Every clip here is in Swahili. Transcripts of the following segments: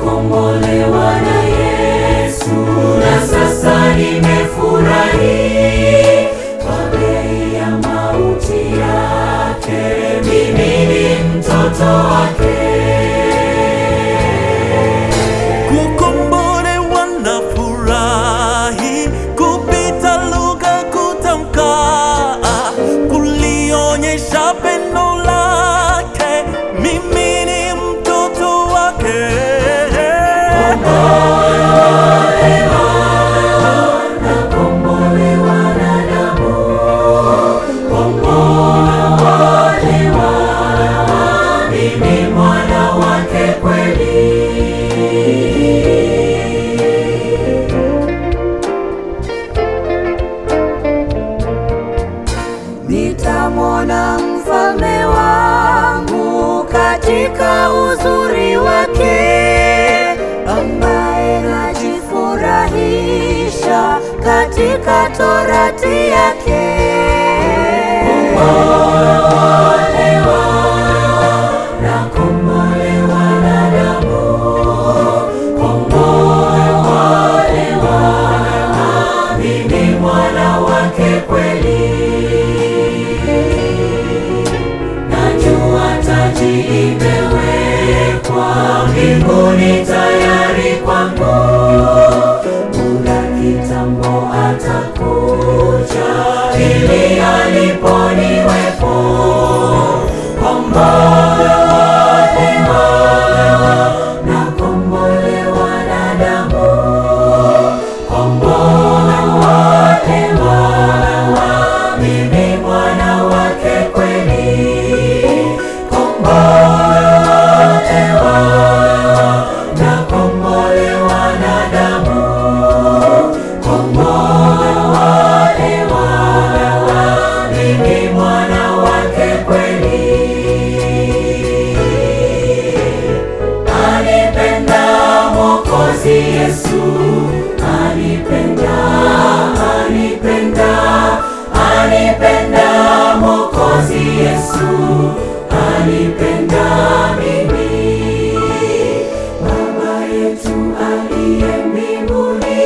nimekombolewa na Yesu, na sasa nimefurahi kwa bei ya mauti yake, mimi ni mtoto wake. Kukombolewa na furahi kupita lugha kutamka, kulionyesha pendo lake, mimi ni mtoto wake. Nakombolewa na damu, kombolewa, mimi mwana wake kweli. Nitamwona mfalme wangu katika uzuri wake, ambaye najifurahisha katika torati yake. Nakombolewa na damu, kombolewa, mimi mwana wake kweli. Najua taji imewekwa mbinguni tayari kwangu, muda kitambo atakuja ili aliponiwepo kombolewa, nakombolewa na damu, kombolewa, mimi mwana wake kweli, kombolewa, nakombolewa na damu, kombolewa, mimi mwana wake kweli. Anipenda Mwokozi Yesu, anipenda, anipenda, anipenda Mwokozi Yesu, anipenda mimi. Baba yetu aliye mbinguni,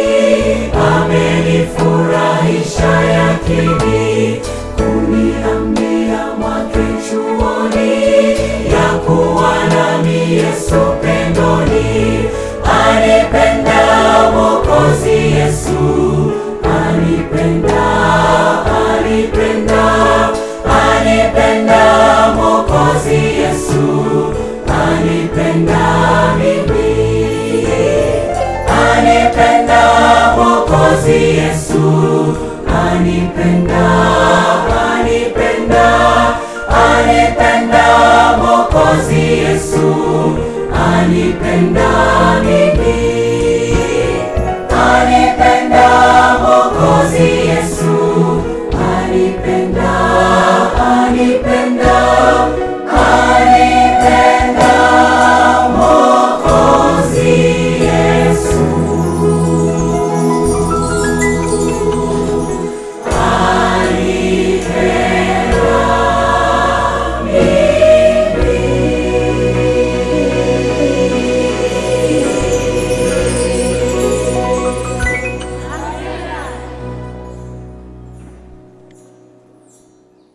amenifurahisha yakini, kuniambia mwake chuoni, ya kuwa nami Yesu pendoni, anipenda Mwokozi Yesu, anipenda, anipenda, anipenda Mwokozi Yesu, anipenda mimi, anipenda Mwokozi Yesu, anipenda, anipenda, anipenda Mwokozi Yesu, anipenda mimi.